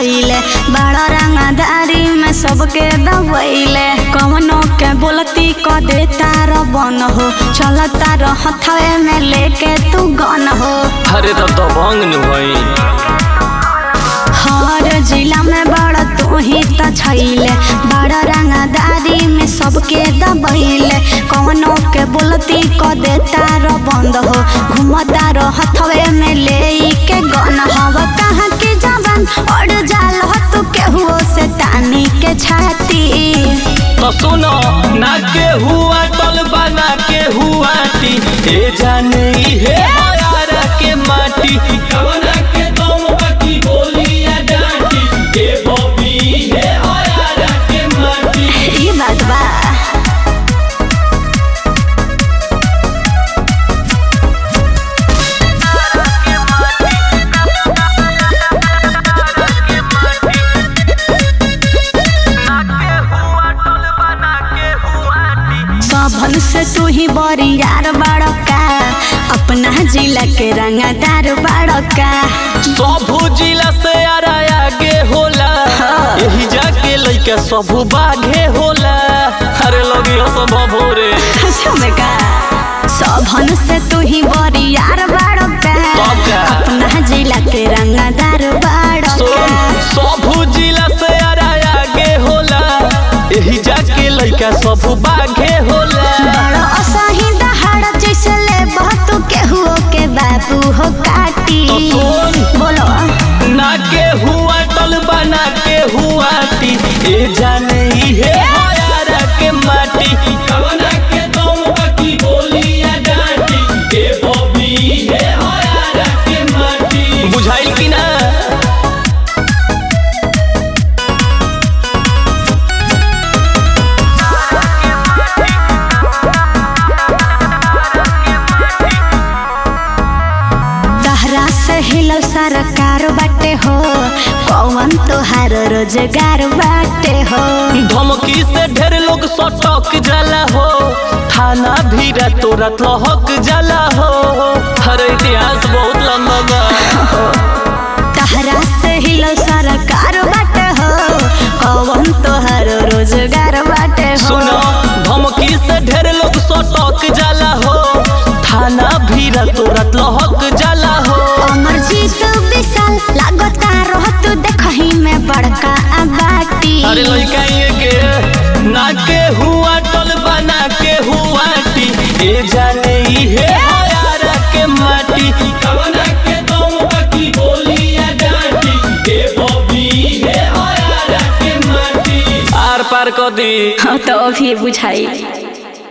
छैले बड़ा रंगदारी में सबके दबैले कवनो के बोलती क देता र बन हो चलता र हथवे में लेके तू गन हो अरे तब तो भंग नु भई हर जिला में बड़ा तू ही त छैले बड़ा रंगदारी में सबके दबैले कवनो के बोलती क देता र बंद हो घुमता र हथवे में ले के गन हवा कहाँ के जवान और जाल हो तू केहुओ से तानी के छाती तो सुनो ना के हुआ टल बना के हुआ टी ए जाने हे हयारा के माटी कवना के तुम बाकी बोलिया डांटी ए बॉबी हे हयारा के माटी ई बात बा सबन से तू ही बड़ी यार बड़का अपना जिला के रंगदार बड़का सब जिला से आरा आगे होला यही जाके लइका सब बाघे होला अरे लगियो सब भोरे का सबन से तू ही बड़ी यार बड़का तब का? अपना जिला के रंगदार बड़का सब जिला से आरा आगे होला यही जाके लइका सब बाघे होला बड़ा असही दहाड़ जैसे ले तू केहुओ के बाबू हो काटी तो सुन। बोलो ना के हुआ टल बना के हुआ टी ए जाने ही है हयारा के माटी कवना के तुम बाकी बोलिया डांटी ए बॉबी है हयारा के माटी बुझाइल कि ना तहरा से हिलो सरकार बाटे हो कौन तोहार रोजगार बाटे हो धमकी से ढेर लोग सटक जाला हो थाना भी रातों रात लहक जाला हो हर इतिहास बहुत लंबा बा तहरा से हिलो सरकार बाटे हो कौन तोहार रोजगार बाटे हो सुनो धमकी से ढेर लोग सटक जाला हो थाना भी रातों रात लहक जाला हो अमर जीत विशाल लागता रह तू देखही में बड़का बाटी अरे लइका ये के ना के हुआ टल बना के हुआ टी ए जाने ही है हयारा के माटी कवना के तुम बाकी बोलिया डांटी ए बॉबी है हयारा के माटी आर पार कर दी हाँ तो अभी बुझाई